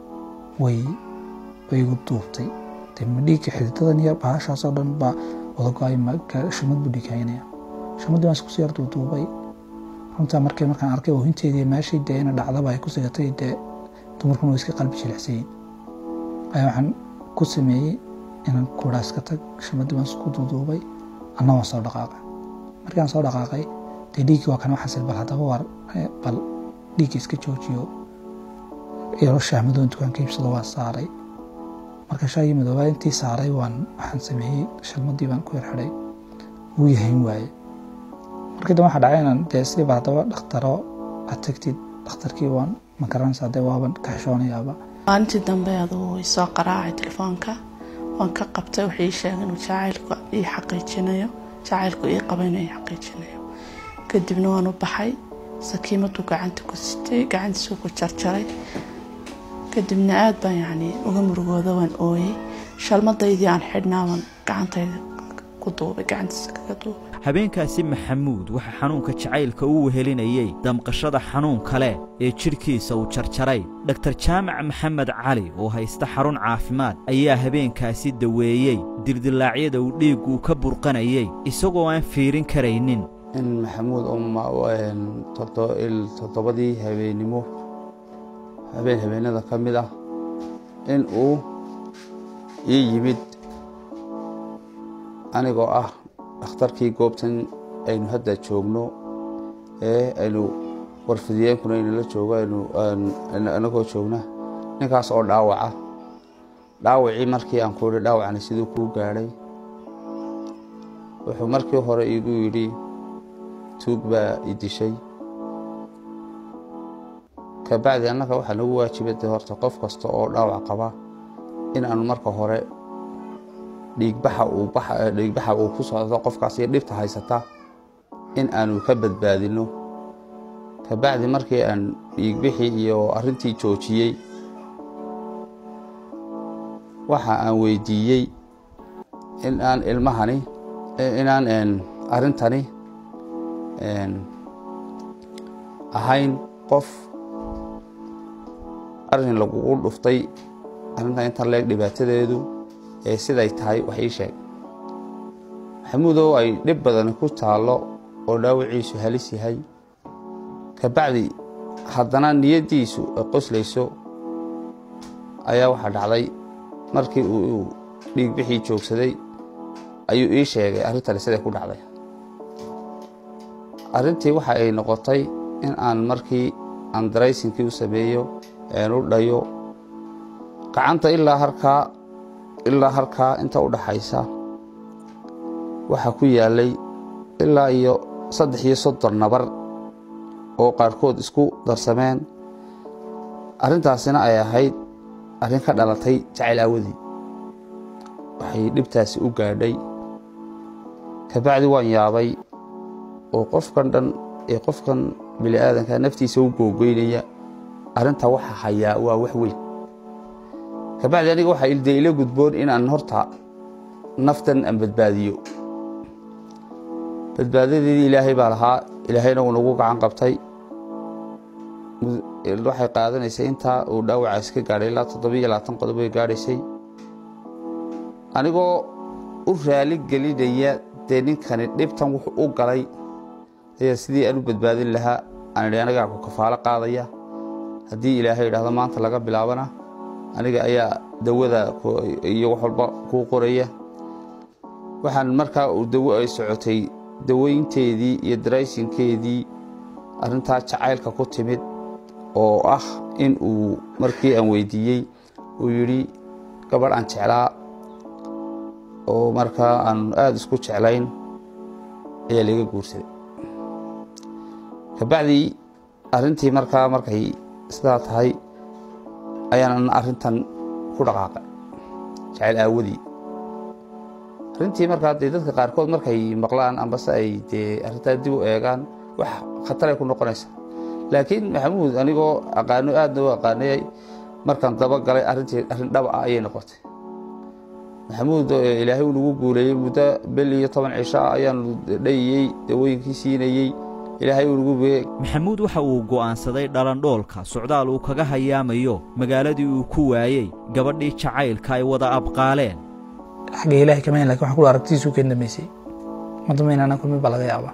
way way igu duubtay dee ma dhiigga xididadan yar bahashaasoo dhan baa wada go-ay ma- shamad buu dhiig haynaya shamadii baan isku sii yar duuduubay runtaa markay markaan arkay oohinteedii meeshii dee ina dhacdaba ay ku sigatay dee dumarkuna way iska qalbi jilicsayin ayaa waxaan ku sameeyey inaan kuraa iska tag shamadii baan isku duuduubay anna waan soo dhaqaaqay markaan soo dhaqaaqay dee dhiiggii waa kan waxaas bal haddaba war eh, bal dhiigga iska joojiyo iyadoo shaahmadoon dukaanka iibsado waan saaray marka shaagii madoobaa intii saaray waan waxaan sameeyey shalmadii baan ku yar xidhay wuu yahayn waaye markii dambe waxaa dhacay inaan dee sidiiba haddaba dhakhtaro aad tagtid dhakhtarkii waan ma garanaysaa dee waaban ka xishoonayaaba maalintii dambe aduu isoo qaraacay telefoonka waan ka qabtay wuxuu ii sheegay inuu jacaylku ii xaqiijinayo jacaylku ii qaba inuu ii xaqiijinayo kadibna waan u baxay sakiimaduu gacanta ku sitay gacantiisuu ku jarjaray kadibna aad baan yacni uga murugooda waan ooyey shalmadaydii aan xidhnaa baan gacantayda ku ku duubay gacantiisa kaga duubay habeenkaasi maxamuud waxaa xanuunka jacaylka u wehelinayey damqashada xanuun kale ee jidhkiisa uu jarjaray dhaktar jaamac maxamed cali oo haysta xarun caafimaad ayaa habeenkaasi daweeyey dildillaacyada uu dhiiggu ka burqanayey isagoo aan fiirin karaynin in maxamuud toddobadii habeennimo habeen habeenada ka mid ah in uu ii yimid anigoo ah dhakhtarkii goobtan aynu hadda joogno ee aynu warfidiyeenkuna aynala joogo anagoo joogna ninkaas oo dhaawaca dhaawacii markii aan ku idhi dhaawacni siduu kuu gaadhay wuxuu markii hore iigu yidhi tuug baa i dishay kabacdi annaga waxaa nagu waajibada horta qof kasta oo dhaawac qaba in aanu marka hore dhiigbaxa uu ku socdo qofkaas iyo dhibta haysata in aanu ka badbaadinno kabacdi markii aan dhiigbixii iyo arrintii joojiyey waxa aan weydiiyey in aan ilmahani inaan arrintani ahayn qof arrin lagugu dhuftay arrintan intan leeg dhibaatadeedu ee siday tahay wax ii sheeg maxamuudow ay dhib badani ku taallo oo dhaawiciisu halis yahay kabacdi haddana niyaddiisu ay qoslayso ayaa waxaa dhacday markii uu dhiigbixii joogsaday ayuu ii sheegay arrintani siday ku dhacday arrintii waxa ay noqotay in aan markii aan daraysinkii u sameeyo een u dhayo gacanta ilaa harkaa ilaa harkaa inta u dhaxaysa waxaa ku yaallay ilaa iyo saddex iyo soddon nabar oo qaarkood isku darsameen arrintaasina ay ahayd arrin ka dhalatay jacayl aawadii waxay dhibtaasi u gaadhay kabacdi waan yaabay oo qofkan dhan ee qofkan bini aadanka naftiisa u googoynaya arrintaa waxa hayaa waa wax weyn kabacdi aniga waxaa ilde ila gudboon inaan horta naftan aan badbaadiyo badbaadadeedii ilaahay baa lahaa ilaahayna uu nagu gacan qabtay waxay qaadanaysay intaa uu dhaawacaas ka gaadhay ilaa toddobiyo labaatan qodob way gaadhaysay anigoo u raali gelinaya dee ninkani dhibtan wuxuu u galay ayaa sidii aan u badbaadin lahaa aan idhi anigaa ku kafaalo qaadaya haddii ilaahay idhaahdo maanta laga bilaabana aniga ayaa dawada iyo wax walba kuu qoraya waxaan markaa uu dawo ay socotay daweynteedii iyo daraysinkeedii arrintaa jacaylka ku timid oo ah in uu markii aan weydiiyey uu yidhi gabadh aan jeclaa oo markaa aan aada isku jeclayn ayaa laga guursaday kabacdii arrintii markaa markay sidaa tahay ayaanan arrintan ku dhaqaaqay jacayl aawadii arrintii markaa dee dadka qaarkood markay maqlaan ambase ay dee arrintaa dib u eegaan wax khataray ku noqonaysa laakiin maxamuud anigoo aqaano aadna u aqaanayay markaan daba galay arrintii arrin dhaba ah ayay noqotay maxamuud ilaahay uu nagu guuleeyey muddo bel iyo toban cisho ah ayaanu dhayiyey dawooyinkii siinayey ilaahay uu nagu bee maxamuud waxa uu go'aansaday dhalandhoolka socdaal uu kaga hayaamayo magaaladii uu ku waayey gabadhii jacaylka ay wada abqaaleen xagga ilaahay kama lakin waxaan kula aragtidiisu ka dambeysay madama inaana kulmin baa laga yaabaa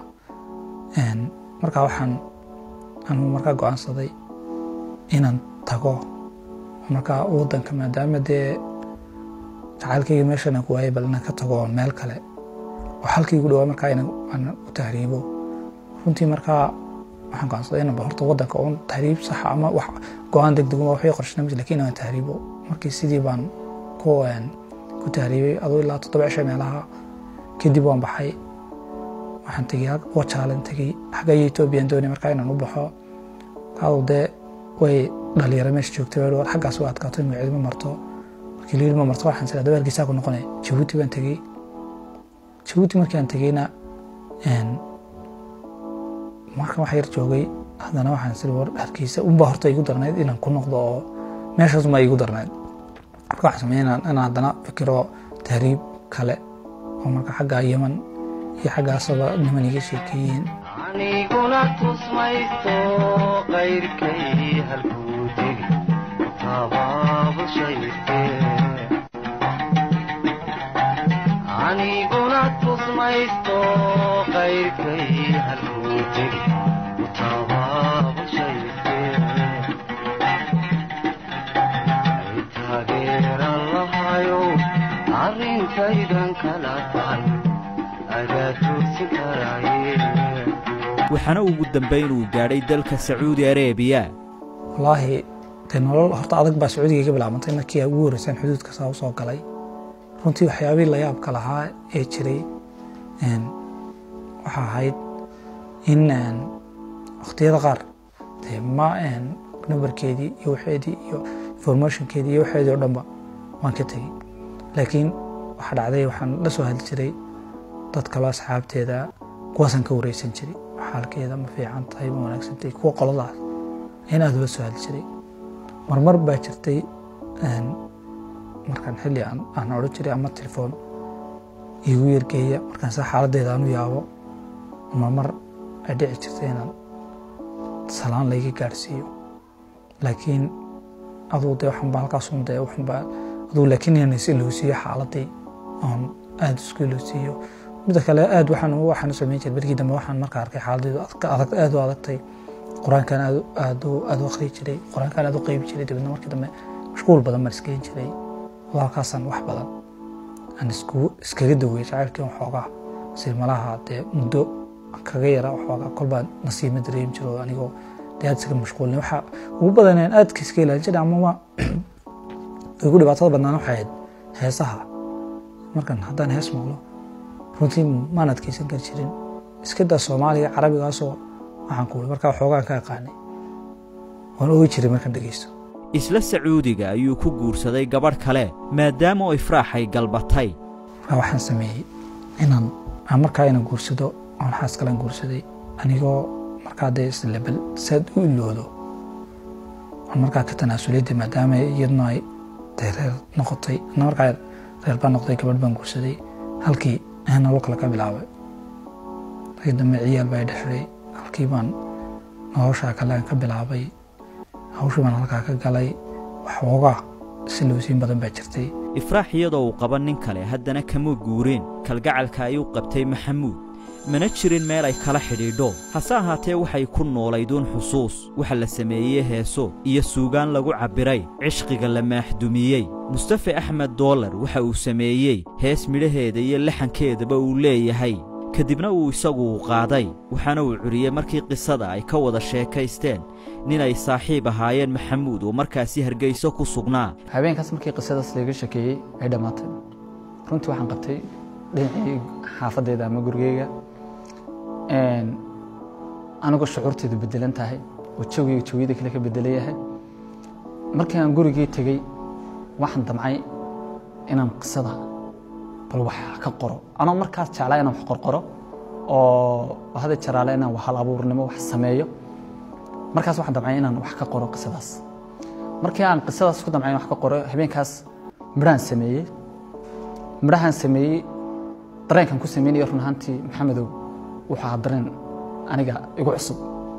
markaa waxaan anugu markaa go'aansaday inaan tago markaa waddanka maadaama dee jacaylkayga meeshan aan ku waayay bal inaan ka tago meel kale oo halkaygu dhawaa markaa inaan u tahriibo runtii markaa waxaan go'aansaday inaan ba horta waddanka uun tahriib saxa ama wax go'aan deg deguma waxay qorshanay lakin inaan tahriibo markii sidii baan ku ku tahriibay aduu ilaa toddoba cisho meelaha kadib waan baxay waxaan tegey wajaalan tegey xagga iyo etoobiyaan doonay markaa inaan u baxo kaadu dee way dhalinyaro meesha joogtay war xaggaas waa adkaato in magacidi ma marto markii liil ma marto waxaan siraa dabaalkiisaa ku noqonay jabuuti baan tegey jabuuti markii aan tegeyna markan wax yar joogay haddana waxaan siri war harkiisa unba horta igu darnayd inaan ku noqdo oo meeshaas unbaa igu darnayd marka waxaan sameeyey inaan haddana fikiro tahriib kale oo marka xaggaa yeman iyo xaggaasaba niman iga sheekeeyeen aniguna tusmaysto qayrkay halkuu tegi tabaabashayste aniguna tusmaysto qayrkay halkuu tegi tabaabashayste ay taageeran lahayo arrintaydan kala tahay adaa tuursin karaaye waxaana ugu dambayn uu gaadhay dalka sacuudi areebiya wallaahi dee nolol horta adag baa sacuudiga ka bilaabantay markii ay ugu horreyseen xuduudka saa u soo galay runtii waxyaabihii la yaabka lahaa ee jiray een, waxa ahayd in een, waqtiyada qaar dee ma een, numbarkeedii iyo waxeedii iyo informationkeedii iyo waxeedii oo dhanba waan ka tegey laakiin waxa dhacday waxaan la soo hadli jiray dad kaloo asxaabteeda kuwaasaan ka wareysan jiray xaalkeeda ma fiican tahay ma wanaagsan tahay kuwa qoladaas in aad ula soo hadli jiray marmar baa jirtay een, markaan xilli aan aan odhan jiray ama telefoon iigu yergeeya markaan saa xaaladdeeda aan u yaabo marmar ay dhici jirtay inaan salaan layga gaadhsiiyo laakiin aduu dee waxan baa halkaas un dee waxan baa aduu laakiin inaan is ilowsiiyo xaaladii oon aada isku ilowsiiyo midda kale aad waxaan waxaan u samayn jiray berigii dambe waxaan markaa arkay xaaladeedu adka- adag aad u adagtay qur-aankan aad u- aad u aad u akhriyi jiray qur-aankan aad u qeybi jiray dabeedna markii dambe mashquul badan baan isgeyn jiray walaalkaasaan wax badan aan isku iskaga daweyay jacaylkii waxoogaa si malaha dee muddo kaga yara waxoogaa kolbaa nasiima dareemi jiro anigoo dee aad isaga mashquulin waxa ugu badaneen aadka iska ilaalin jiray ama ma igu dhibaatada badnaan waxay ahayd heesaha markan haddaan hees maqlo runtii maan adkeysan kari jirin iska daa soomaaliga carabigaasoo waxaan ku markaa waxoogaan ka aqaanay waan ogi jiray markaan dhegeysto isla sacuudiga ayuu ku guursaday gabadh kale maadaama oo ifraaxay galbatay markaa waxaan sameeyey inaan aan markaa inaan guursado aan xaas kalaan guursaday anigoo markaa dee islebel saad u iloodo aan markaa ka tanaasulay dee maadaama iyaduna ay dee reer noqotay ana markaa reer baan noqday gabadh baan guursaday halkii aan nolol kale ka bilaabay markii dambe ciyaal baa i dhexday halkii baan noloshaa kale aan ka bilaabay hawshii baan halkaa ka galay waxoogaa silowsiin badan baa jirtay ifraax iyadoo uu qaba nin kale haddana kama guureen kalgacalka ayuu qabtay maxamuud mana jirin meel ay kala xidhiidho hase ahaatee waxay ku noolaiduun xusuus waxa la sameeyey heeso iyo suugaan lagu cabbiray cishqiga la maaxdumiyey mustafe axmed doolar waxa uu sameeyey hees midhaheeda iyo laxankeedaba uu leeyahay kadibna uu isagu qaaday waxaana uu curiyey markii qisada ay ka wada sheekaysteen nin ay saaxiib ahaayeen maxamuud oo markaasi hargeyso ku sugnaa habeenkaas markii qisadaas laga shekeeyey ay dhammaatay runtii waxaan qabtay dhinacii xaafaddeeda ama gurigeyga anigoo shucuurteedu bedelan tahay oo jawiga jawiyada kale ka bedelan yahay markii aan gurigii tegey waxaan damcay inaan qisada bal wax ka qoro anoo markaas jeclaa inaan wax qorqoro oo hada jaraale inaan wax hal abuurnimo wax sameeyo markaas waxaan damcay inaan wax ka qoro qisadaas markii aan qisadaas ku damcay in wax ka qoro habeenkaas midhahan sameeyey midhahan sameeyey dareenkan ku sameynaya run ahaantii maxamedow wuxuu ahaa dareen aniga igu cusub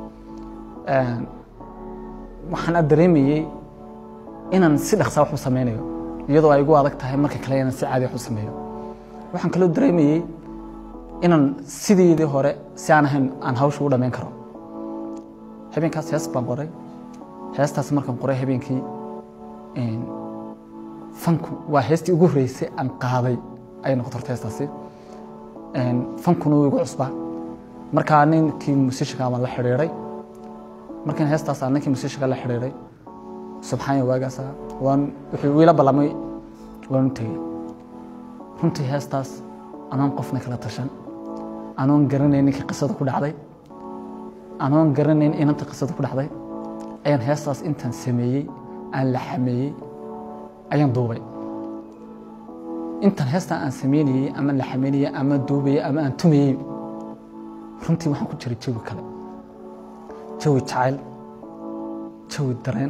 waxaan aad dareemayey inaan si dhaqsaa wax u sameynayo iyadoo ay igu adag tahay marka kale inaan si caadi wax u sameeyo waxaan kaloo dareemayey inaan sideedii hore si aan ahayn aan hawsha u dhammayn karo habeenkaas hees baan qoray heestaas markaan qoray habeenkii fanku waa heestii ugu horreysay aan qaaday ayay noqoto horta heestaasi fankuna wuu igu cusbaa markaa ninkii musishiga baan la xidhiiray markiin heestaas aan ninkii musishiga la xidhiiray subxaanya waagaasa waan wuxuu wiila ballamay waan u tegey runtii heestaas anoon qofna kala tashan anoon garanayn ninkii qisada ku dhacday anoon garanayn inanta qisada ku dhacday ayaan heestaas intaan sameeyey aan la xameeyey ayaan duubay intaan heestaan aan sameynayey ama la xameynayey ama duubayey ama aan tumayey runtii waxaan ku jiray jawi kale jawi jacayl jawi dareen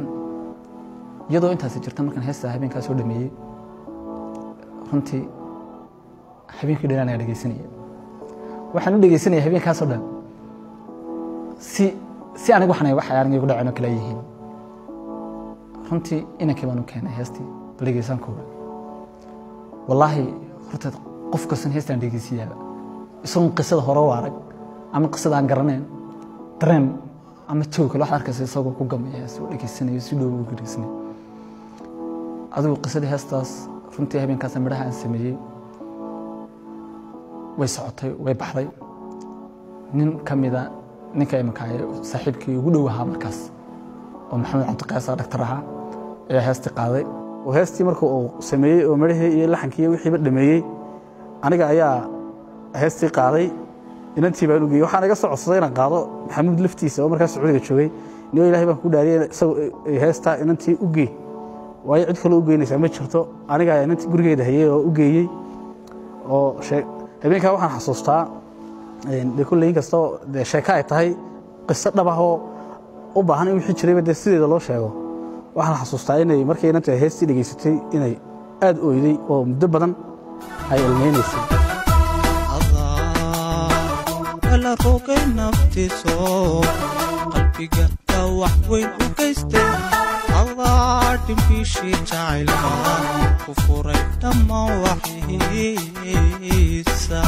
iyadoo intaasi jirta markaan heestaa habeenkaa soo dhameeyey runtii habeenkii dhan anaga dhegeysanaya waxaan u dhegeysanaya habeenkaasoo dhan si si aniga waxaan wax aniga igu dhaceen oo kale yihiin runtii inankii baan u keenay heestii bal dhegeysaan kooga wallaahi horta qof kastan heestaan dhegeysiyaaba isagoon qisada hore u arag ama qisada aan garanayn dareen ama joog kale waxaad arkaysa isagoo ku gamaya hees oo dhegeysanayo si dhow ugu dhegeysanayo adigu qisadii heestaas runtii habeenkaas midhaha aan sameeyey way socotay way baxday nin ka mida ninka imanka saaxiibkii ugu dhow ahaa markaas oo maxamed cabdiqaasa dhaktar ahaa ayaa heestii qaaday oo heestii marka uu sameeyey oo midhahii iyo laxankii iyo wixiiba dhameeyey aniga ayaa heestii qaaday inantii baan u geeyey waxaan iga soo codsaday inaan qaado maxamuud laftiisa oo markaas sacuudiga joogay niyo ilaahay baan ku dhaariyey isagoo heestaa inantii u gee waayo cid kaloo u geynaysaa ma jirto aniga ayaa inantii gurigeeda hayey oo u geeyey oo habeenkaa waxaan xasuustaa de kulley inkastoo de sheeko ay tahay qiso dhab ah oo u baahan in wixii jirayba dee sideeda loo sheego waxaan xasuustaa inay markay inanta heestii dhegaysatay inay aad oyday oo muddo badan ay ilmeynaysay la rogay naftiiso qalbiga dhawax weyn u geystay adaa dhimbiishii jacaylka ku furay dhammaan waxiisa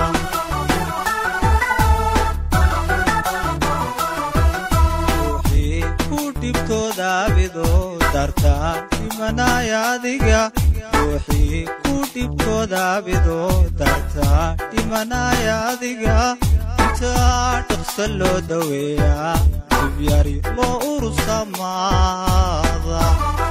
ruuxii ku dhibtooda abido darta dhimanaya adiga ruuxii ku dhibtooda abido darta dhimanaya adiga intaa dhaqso loo daweeyaa dibyari loo urursamaada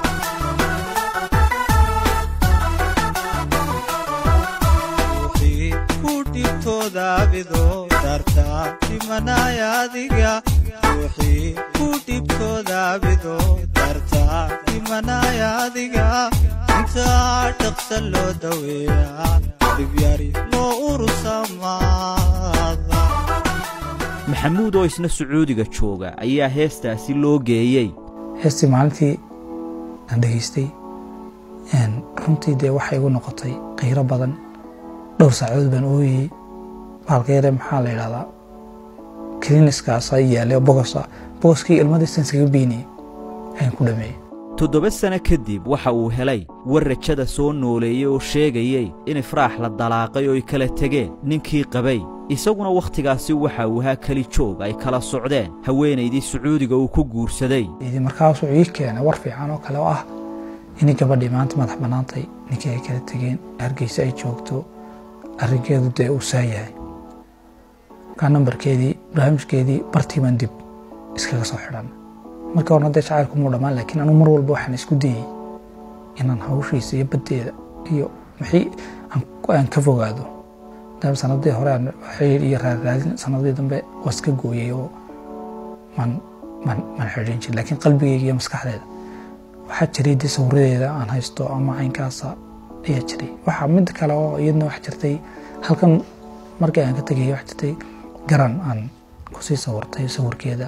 ruuxii ku dhibtooda abido darta dhimanaya adiga ruuxii ku dhibtooda abido darta dhimanaya adiga intaa dhaqso loo daweeyaa dibyari loo urursamaada maxamuud oo isna sacuudiga jooga ayaa heestaasi loo geeyey heestii maalintii aan dhegaystay runtii dee waxay igu noqotay qiiro badan dhowr saacadood baan ooyey bahalka yare maxaa la yidhahdaa kliniskaasa yaallay oo bogosa bogoskii ilmadiisan iskaga beynayay ayaan ku dhameeyey toddoba sano kadib waxa uu helay war rajada soo nooleeyey oo sheegayey in ifraax la dalaaqay oo ay kala tegeen ninkii qabay isaguna wakhtigaasi waxa uu ahaa keli joog ay kala socdeen haweenaydii sacuudiga uu ku guursaday markaasuu ii keenay war fiican oo kale oo ah inay gabadhii maanta madax bannaantay ninkii ay kala tegeen hargeysa ay joogto arrinkeedu dee uu saa yahay markaa nambarkeedii barnaamijkeedii bartiibaan dib iskaga soo xidhan marka horna dee jacaylku muu dhammaan laakiin anugu mar walba waxaan isku dayey inaan hawshiisa iyo baddeeda iyo maxii aan ka fogaado maadaama sanadii hore aan xiriir iyo raaraadin sanadii dambe waa iska gooyey oo man man man xidhin jir laakiin qalbigeyga iyo maskaxdeeda waxaa jiray dee sawiradeeda aan haysto ama caynkaasa ayaa jiray waxaa mid kale oo iyadna wax jirtay halkan markii aan ka tegayay wax jirtay garan aan kusii sawirtay sawirkeeda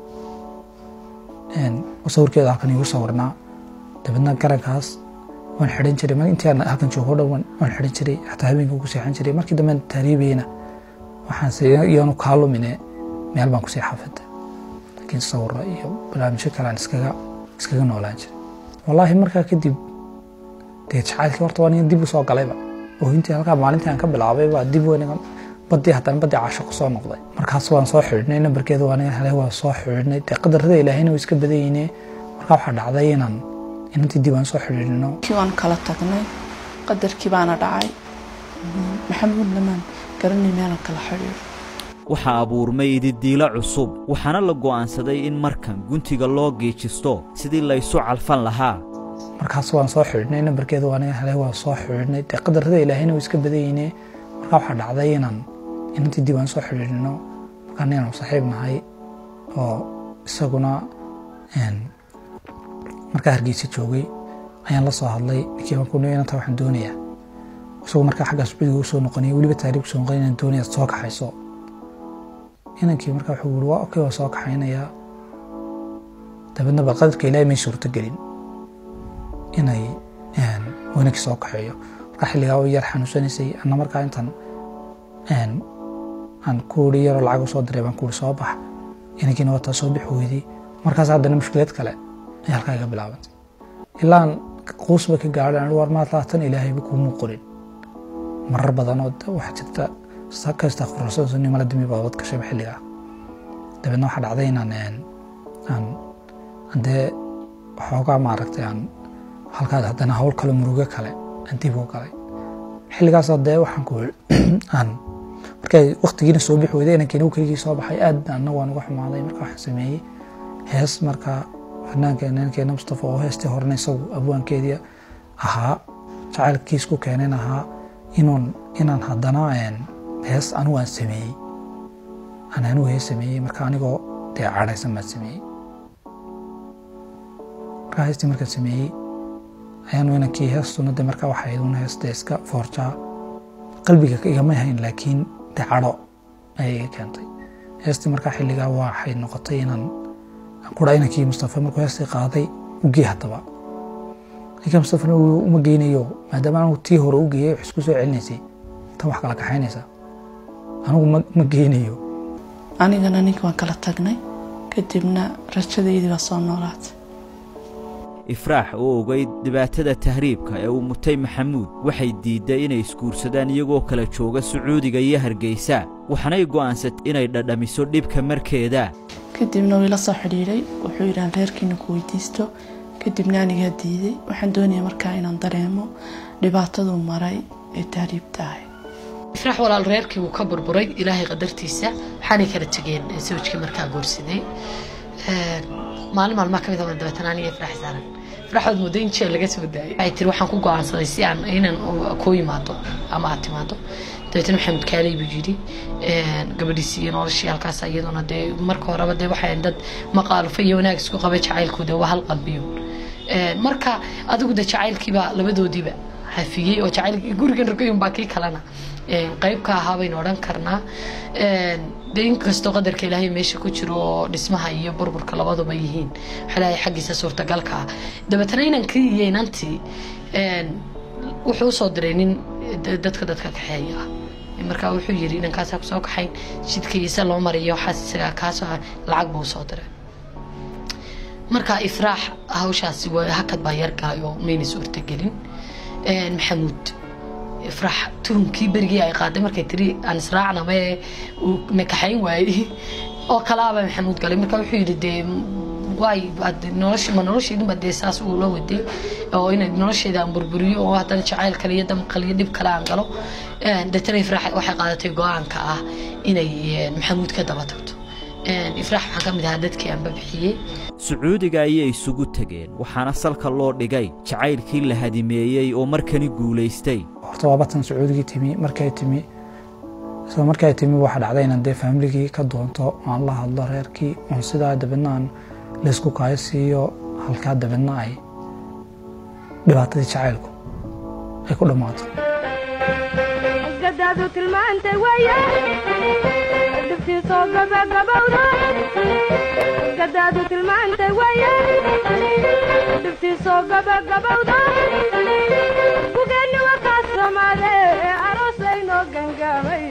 sawirkeeda halkan igu sawirnaa dabeedna garankaas waan xidhan jiray mar intii aan halkan joogo dhan waan xidhan jiray xataa habeenka ku seexan jiray markii dambe taariibayna waxaan iyaanu kaa lumine meel baan kusii xafiday laakiin sawiro iyo barnaamijyo kale aan iskaga iskaga noolaan jiray wallaahi markaa kadib dee jacaylkii horta waa nin dib u soo galayba oo intii halkaa maalintii aan ka bilaabay baa dib wanigan badii haddana badii casho ku soo noqday markaas waan soo xidhnay nambarkeeda waa nigan helay waa soo xidhnay dee qadarada ilaahayna waa iska badayeyne markaa waxaa dhacday inaan inantii dib aan soo xidhiidhino kii waan kala tagnay qadarkii baana dhacay maxamuud lamaan garanay meelan kala xidhiidho waxaa abuurmay ididiilo cusub waxaana la go'aansaday in markan guntiga loo geejisto sidii laysu calfan lahaa markaas waan soo xidhnay nambarkeeda waa nigan helay waa soo xidhnay dee qadarada ilaahayna waa iska badayeyne markaa waxaa dhacday inaan inantii dib aan soo xidhiidhino markaa ninaan saaxiib nahay oo isaguna markaa hargeysa joogay ayaan la soo hadlay ninkii baan ku niyo inanta waxaan doonayaa isagoo markaa xaggaa sacuudiga u soo noqonaya weliba taariib soo noqonaya inaan doonaya soo kaxayso inankii markaa wuxuu yiri waa okay waa soo kaxaynayaa dabeedna bal qadarka ilaahay may suurto gelin inay wanankii soo kaxeeyo marka xilligaa way yar xanuunsanaysay anna markaa intan aan kuuri yaroo lacag usoo diray baan kuuri soo bax inankiina wataa soo bixi weydii markaas haddana mushkilad kale ay halkaa iga bilaabantay ilaan quusba ka gaadhay aan war maad laatan ilaahayba kuuma qorin marar badan oo waxaa jirta saka istakfurasani mala dimi baa wad gashayba xilligaa dabeedna waxaa dhacday inaan aan dee waxoogaa maaragtay aan halkaas haddana hawl kale murugo kale aan dib u galay xilligaas dee waxaan ku aan markay waktigiina soo bixi weyday inankiina keligii soo baxay aad anna waan uga xumaaday marka waxaan sameeyey hees markaa fanaanka inankeena mustafa oo heestii horena isagu abwaankeedii ahaa jacaylkiis ku keeneen ahaa inuun inaan haddana hees anigu aan sameeyey aan anigu hees sameeyey marka anigoo dee cadhaysan baan sameeyey markaa heestii markaan sameeyey ayaanu inankii heestuna de markaa waxaa iduna heesta iska foorjaa qalbiga igama hayn laakiin de cadho ayay iga keentay heestii markaa xilligaa waxay noqotay inaan kura inankii mustafa markuu heestii qaaday ugee haddaba ninka mustafana uma geynayo maadaama anigu tii hore u geeyey wax isku soo celinaysay tan wax kala kaxaynaysaa anigu ma geynayo anigana ninka waan kala tagnay kadibna rajadaydii baa soo noolaatay ifraax oo ogayd dhibaatada tahriibka ee uu mutay maxamuud waxay diidday inay isguursadaan iyagoo kala jooga sacuudiga iyo hargeysa waxanay go'aansatay inay dhadhamiso dhibka markeeda kadibna wuu ila soo xidhiidhay wuxuu yidhi aan reerkiina ku weydiisto kadibna anigaa diiday waxaan doonayaa markaa inaan dareemo dhibaataduu maray ee tahriibta ahay ifraax walaal reerkii wuu ka burburay ilaahay qadartiisa waxaanay kala tegeen sawjkii markaa guursaday maalin maalmaa ka mid a dabeetana aniga ifraax saaran ifraaxood muddo in jeel laga soo daayay waxay tiri waxaan ku go'aansaday si aan inaan kuu yimaado ama aad timaado dabeetana maxamed kaaley buu yidhi gabadhiisii iyo noloshii halkaas iyaduna dee marka horeba dee waxay dad maqaalufo iyo wanaag isku qaba jacaylkooda waa hal qalbiyo marka adigu de jacaylkiiba labadoodiiba hafiyey oo jacayl gurigan rogayun baa kii kalena qayb ka ahaa baynu odhan karnaa de inkastoo qadarka ilaahay meesha ku jiro oo dhismaha iyo burburka labaduba yihiin waxalahay xaggiisa suurtagalka ah dabeetana inankii iyo inantii wuxuu usoo diray nin dadka dadka kaxeeya ah markaa wuxuu yidhi inankaasaa kusoo kaxayn jidkiisa loo mariyo waxaas isagaa kaasoo lacag buu usoo diray marka ifraax hawshaasi hakad baa yar galay oo mayna suurtagelin maxamuud ifraax tuhunkii berigii ay qaaday markay tiri aan israacnaba ee uu nakaxayn waayey oo kalaaba maxamuud galay marka wuxuu yidhi dee waay nolosha ma nolosheedunba dee saas uu la waday oo inay nolosheeda aan burburiyo oo haddana jacayl kale iyo damqal iyo dhib kale aan galo deetana ifraax waxay qaadatay go-aanka ah inay maxamuud ka daba tagto ifraax waxaan ka mid ahaa dadkii aanba bixiyey sacuudiga ayay isugu tegeen waxaana salka loo dhigay jacaylkii la hadimeeyey oo markani guulaystay horta waa batan sacuudigii timi markay timi isla markay timi waxaa dhacday inaan dee faamiligii ka doonto aan la hadlo reerkii oon sidaa dabeedna aan laysku kaayo siiyo halkaa dabeedna ay dhibaatadii jacaylku ay ku dhammaato gadaadu tilmaantay waye dhibtiisoo gabagabowda gadaadu tilmaantay waye dhibtiisoo gabagabowda gugeenni wakaas soomaade aroosaynoo gangaamay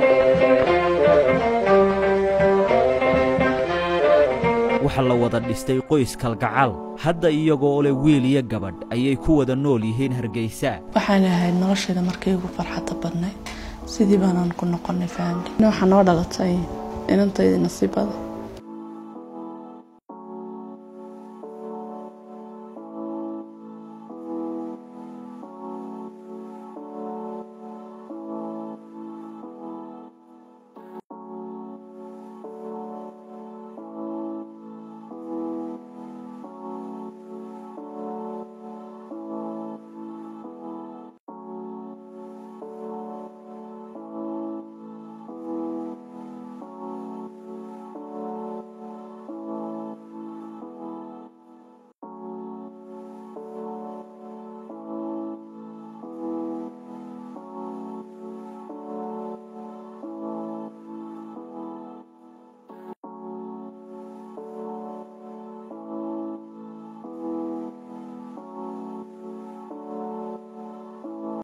waxa la wada dhistay qoys kalgacal hadda iyagoo leh wiil iyo gabadh ayay ku wada nool yihiin hargeysa waxaan ahayd nolosheeda markay ugu farxadda badnayd sidii baanaan ku noqonay faamili waxaa noo dhalatay inantaydii nasiibada